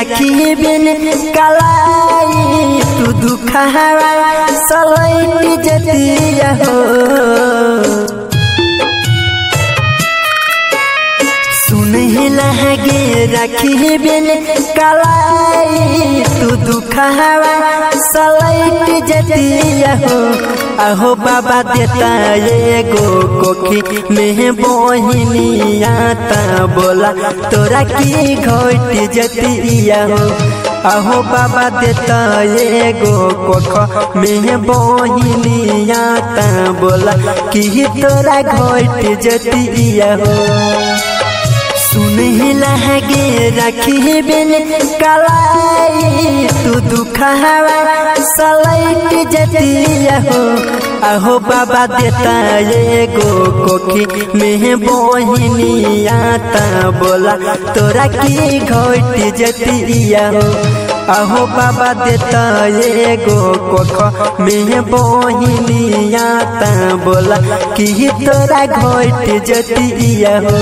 राखी बिन कलाई तू दुखावा सलैट जतिया हो सुनहि लगे राखी बिन कलाई तू दुखावा सलैट जतिया हो अहो बाबा देता एगो कोखी में बहिनिया ता बोला तोरा की घोट जतिया हो अहो बाबा देता एगो कोख में बहिनिया ता बोला कि तोरा घोट जतिया हो सुनहि लगे रखी बिन कलाई तू दुखावा सलैट जतिया हो अहो बाबा देता एगो कोखी में बहिनिया ता बोला तोरा की घोट जतिया हो अहो बाबा देता एगो कोख में बहिनिया ता बोला कि तोरा घोट जतिया हो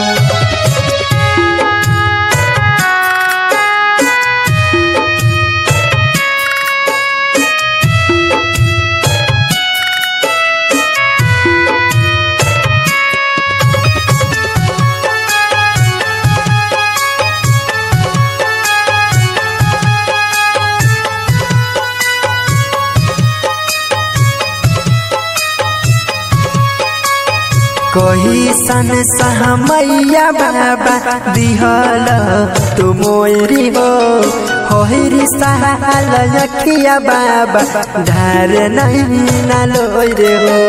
कही सन सहमैया बाबा दिहल तू मोरी हो होरी सहाल यखिया बाबा धार नहीं नालो रे हो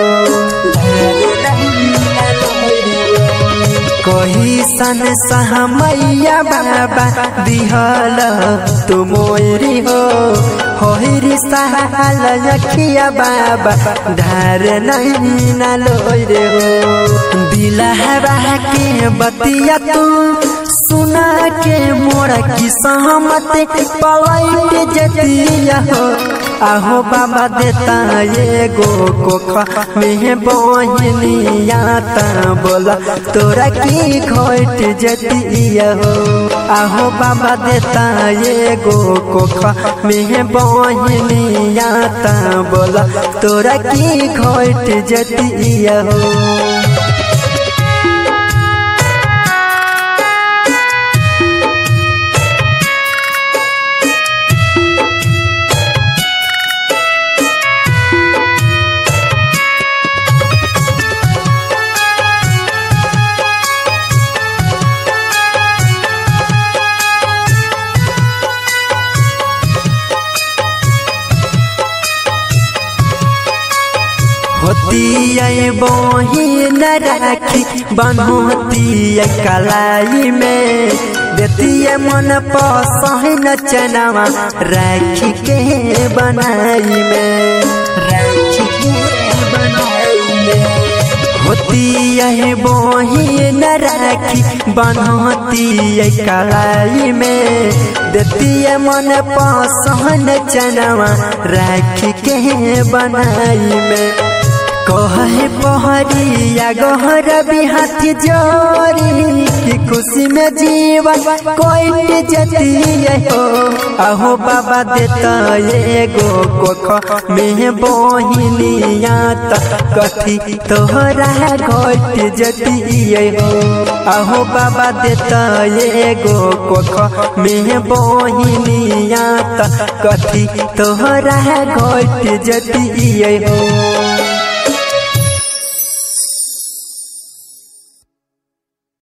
कही सन सहमैया बाबा दिहल तू मोरी हो होरी सहाल यखिया बाबा धार नहीं नालो रे हो दिलहरा के बतिया तू सुना के मोरा की सहमत पलट जतिया हो आहो बाबा देता एगो कोख में बहनिया ता बोला तोरा की घोट जतिया हो आहो बाबा देता एगो कोख में बहनिया ता बोला तोरा की घोट जतिया हो होती बहिन राखी बनोती कलाई में देती मन पसहन चनावा राखी के बनाई में राखी के बनाई में होती बहिन राखी बनोती कलाई में देती मन पसहन चनावा राखी के बनाई में कहे पहरिया गहर बिहात जोरी की खुशी में जीवन कोई जतिए हो अहो बाबा देता एगो कोख में बहिनिया त कथी तोहरा घोट जतिए हो अहो बाबा देता एगो कोख में बहिनिया त कथी तोहरा घोट जतिए हो